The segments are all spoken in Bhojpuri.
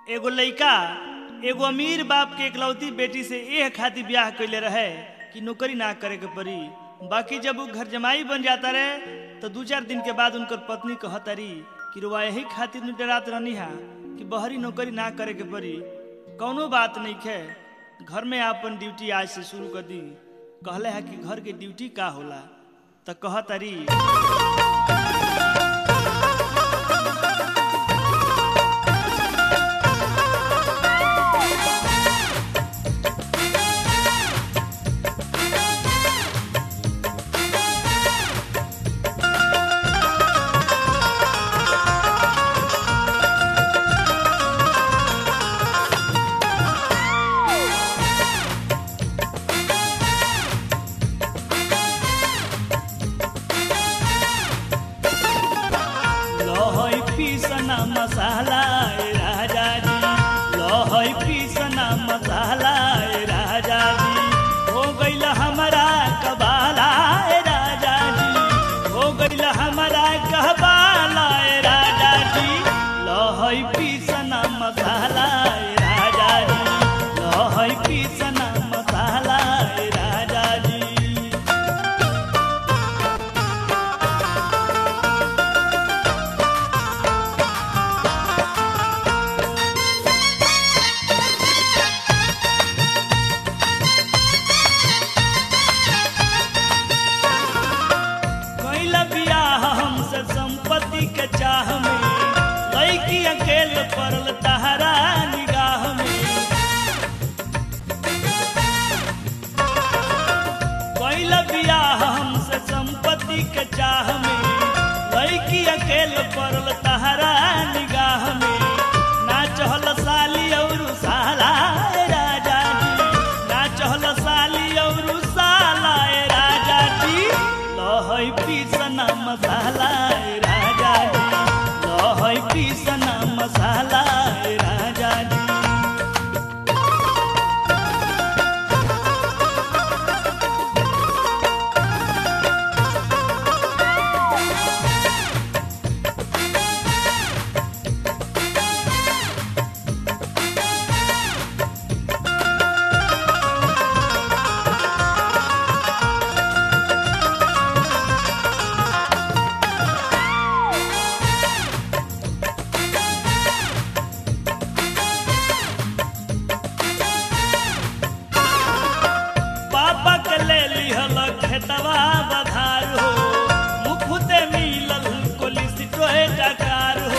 एगो लइका एगो अमीर बाप के इकलौती बेटी से एह खातिर ब्याह कैले रहे कि नौकरी ना करे के पड़ी बाकी जब वो घर जमाई बन जाता रहे तो दू चार दिन के बाद उनकर पत्नी कहतरी कि रुआ यही खातिर न डरात रहनी हा कि बहरी नौकरी ना करे के पड़ी कौनो बात नहीं खे घर में आपन ड्यूटी आज से शुरू कर दी कहले है कि घर के ड्यूटी का होला तो कहतरी लहै पीसना मसाला ए राजा जी लहै पीसना मसाला ए राजा जी हो गइल हमारा कबाला ए राजा जी हो गइल हमारा कहबाला ए राजा जी लहै पीसना मसाला ए राजा जी लहै पीसना मसाला ए राजा जी कैला बियाह हमसे संपत्ति के चाह में लड़की अकेल पड़ल तहरा निगाह में कैला बियाह हमसे संपत्ति के चाह में लड़की अकेल पड़ल तहरा निगाह में ना चहल साली और साला ए राजा जी ना चहल साली और साला ए राजा जी लहै पीसना मसाला ए राजा जी लहै पीसना मसाला ए राजा जी पापा के ले लिहल खेतवा बधार हो मुफ्ते मिलल कोलिस टोहे टकार हो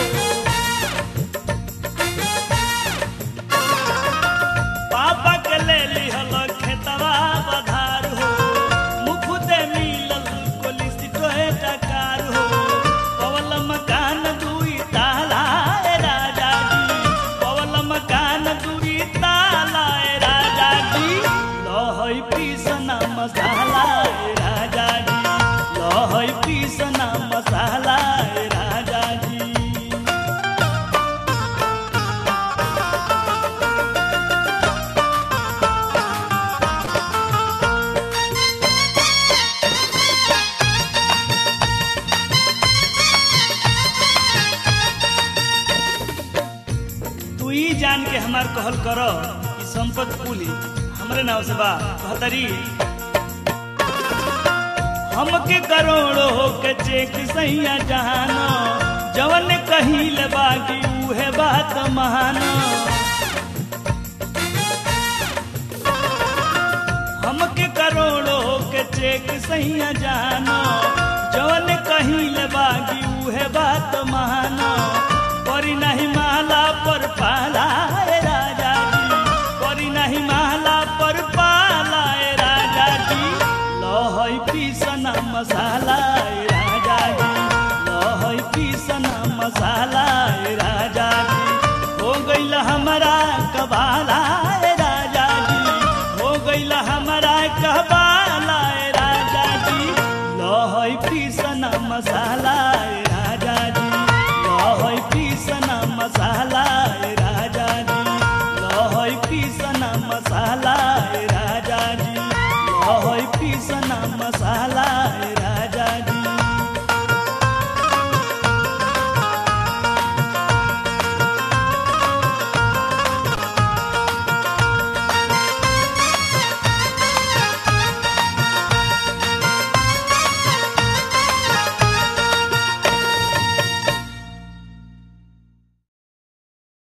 पापा के ले लिहल खेतवा बधार हो मुफ्ते मिलल कोलिस टोहे टकार हो पवल मकान दुई ताला ए राजा जी पवल मकान दुई ताला ए राजा जी लहै पीसना मसाला ए राजा जी लहै पीसना मसाला ए राजा जी तू ही जान के हमार कहल कर कि संपत कुली हमरे नाव से बा कहतरी हमके करोड़ो के चेक सैया जहानो जवन कहिल बाकी उहे बात महानो हमके करोड़ो के चेक सैया जानो जवन कहिल बागी उहे बात महानो करी नहीं माला पर पाला ए राजा जी करी नहीं माला पर पाला ए राजा जी लहै पीसना मसाला ए राजा जी लहै पीसना मसाला ए राजा जी हो गइल हमारा कबाला ए राजा जी हो गइल हमारा कबाला ए राजा जी लहै पीसना मसाला ए